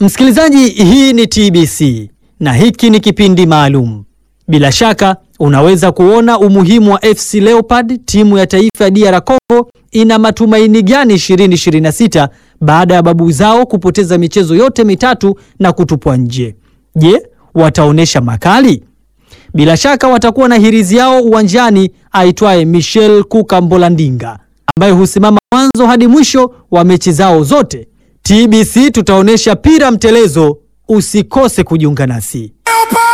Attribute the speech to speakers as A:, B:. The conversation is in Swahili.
A: Msikilizaji, hii ni TBC na hiki ni kipindi maalum. Bila shaka unaweza kuona umuhimu wa FC Leopard, timu ya taifa ya DR Congo ina matumaini gani 2026 baada ya babu zao kupoteza michezo yote mitatu na kutupwa nje. Je, wataonyesha makali? Bila shaka watakuwa na hirizi yao uwanjani aitwaye Michel Kuka Mbolandinga ambaye husimama mwanzo hadi mwisho wa mechi zao zote. TBC tutaonyesha pira mtelezo, usikose kujiunga nasi.
B: Leopard!